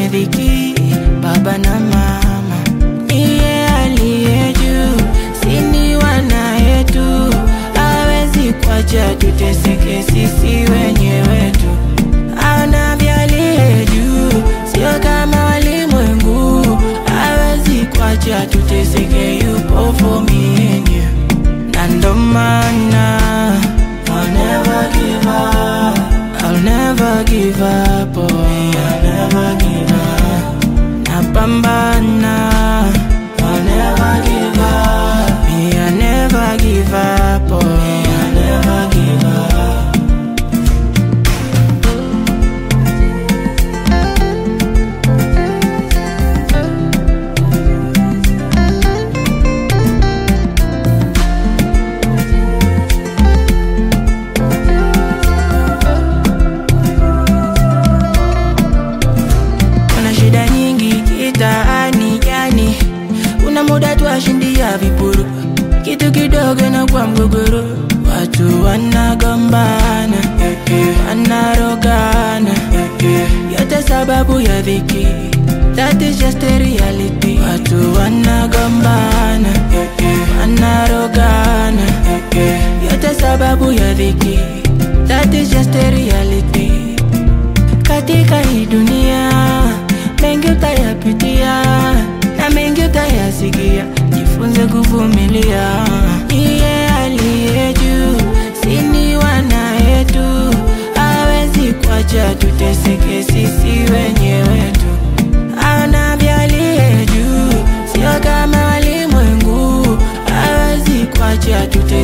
kwenye dhiki, baba na mama. Niye aliye juu, sini wana yetu, hawezi kuacha tuteseke sisi wenyewe tu. Anavyalie juu, sio kama walimwengu, hawezi kuacha tuteseke, yupo for me and you. Na ndo maana I'll never give up I'll never give up oh. I'll never give up Napambana I'll never give up Me I'll never give up oh. I'll never give up Kuna shida nyingi kitaani yani Kuna muda twashindia vipuru Kitu kidogo na kwa mgogoro Watu wanagombana Wanarogana Yote sababu ya dhiki That is just a reality Watu wanagombana Wanarogana Yote sababu ya dhiki That is just a reality katika hii dunia mengi utayapitia na mengi utayasikia, jifunze kuvumilia. Iye aliye juu, sini wana yetu, hawezi kuacha tuteseke sisi wenyewe tu. Anavyalie juu, sio kama walimwengu, hawezi kuacha tuteseke